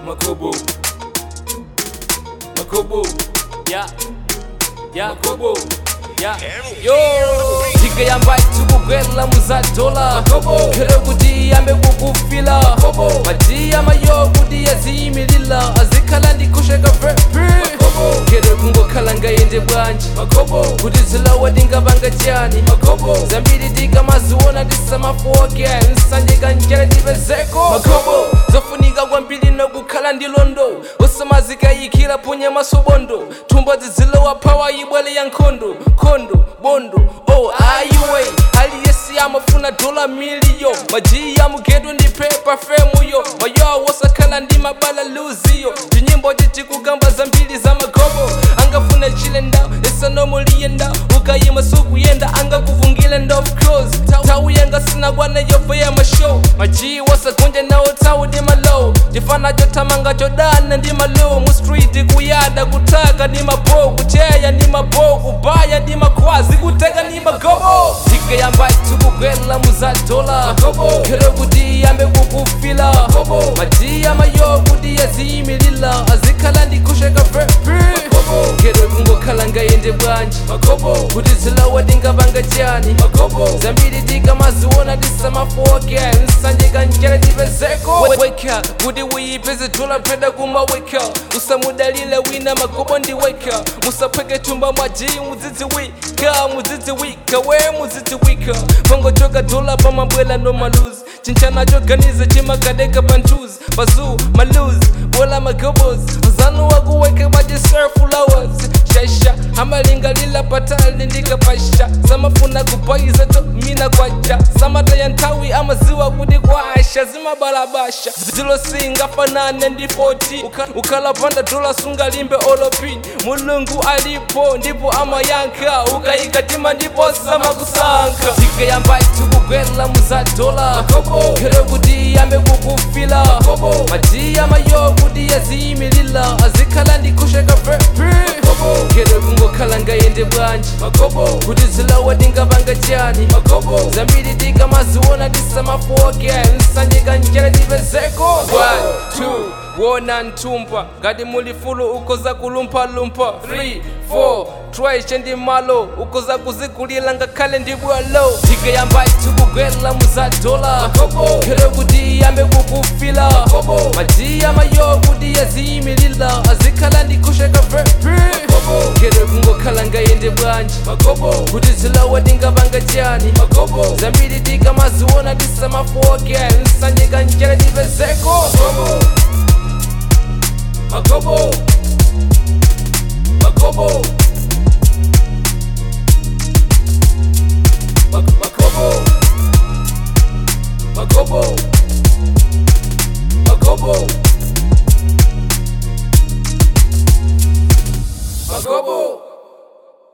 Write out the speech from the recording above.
makobo makobo Yeah, yeah, makobo yeah. Yo, tika yamba tikugwela muzadola Makobo. kero kuti yambe kukufila Makobo. madiya mayo kuti yaziyimilila azikhala ndikusheka vepi Makobo. kero kungokhala ngayende bwanji makobo kuti zilawa ndingapanga chani makobo zambiri tikamaziona tisamafoke nsanje kanjera tipezeko Makobo. zofunika kwambiri nokukhala ndi londo usamazikayikira punye masobondo thumba zizilowa phawa ibwele ya nkhondo khondo bondo oh ayiwe aliyesi amafuna dola miliyo majiyi amugedwe ndi pepa femuyo mayo wosakhala ndi mabala luziyo tinyimbo titikugamba zambiri za magobo angafuna chilenda esanomulienda ukayima sukuyenda angakuvungile ndof close tawu yanga sinakwana yobve ya mashow majiyi wasakunja nawo tawu ndi malo chifana chotamanga chodana ndi malo mu street kuyada kutaka ndi mabo kucheya ndi mabo kubaya ndi makhwazi kuteka ndi magobo tika yamba tikugwela muzadola Magobo. kero kuti yambe kukufila Magobo. madiya mayo kuti yaziyimilila azikhala ndikusheka vepi Magobo. kero kungokhala ngayende bwanji makobo kuti zilawa ndingapanga chani makobo zambiri tikamaziona tisamafoke nsanje kanjera tipezeko weka kuti uyipeze dola peda kumaweka usamudalile wina magobo ndiweka musapheke thumba mwajiyi mudzidziwika mudzidziwika we mudzidziwika pangochoka dola pamabwela no maluzi chinchana choganiza chimakadeka pantuzi bazuu maluzi bola magobos zanu wakuweka majisurf flowers shasha amalingalila patali ndikapasha samafuna kupaiza to mina kwacha samataya nthawi amaziwa kuti kwasha zimabalabasha zilosingafanane ndi 40 Ukha- ukhalapanda dola sungalimbe olopini mulungu alipo ndipo amayankha ukayikatima ndipo samakusankha tikayamba tikugwela muzadola Makobo. kero kuti yambe kukufila Makobo. madiya mayo kuti yaziyimilila azikhala ndikusheka vepi Makobo. kero kungokhala ngayende bwanji makobo kuti zilawa ndingapanga chani makobo zambiri tikamaziona tisamafoke nsanje kanjera tipezeko 1 2 wona nthumpa ngati muli fulu ukoza kulumphalumpa 3 4 twaishe ndi malo ukoza kuzigulira ngakhale ndi bwalo tikayamba tikugwela muzadola Makobo. kero kuti yambe kukufila Makobo. madiya mayo kuti yaziyimilila azikhala ndikusheka vepi Makobo. kero kungokhala ngayende bwanji makobo kuti zilawa ndingapanga chani makobo zambiri tikamaziona tisamafoke nsanje kanjera tipezeko makobo makobo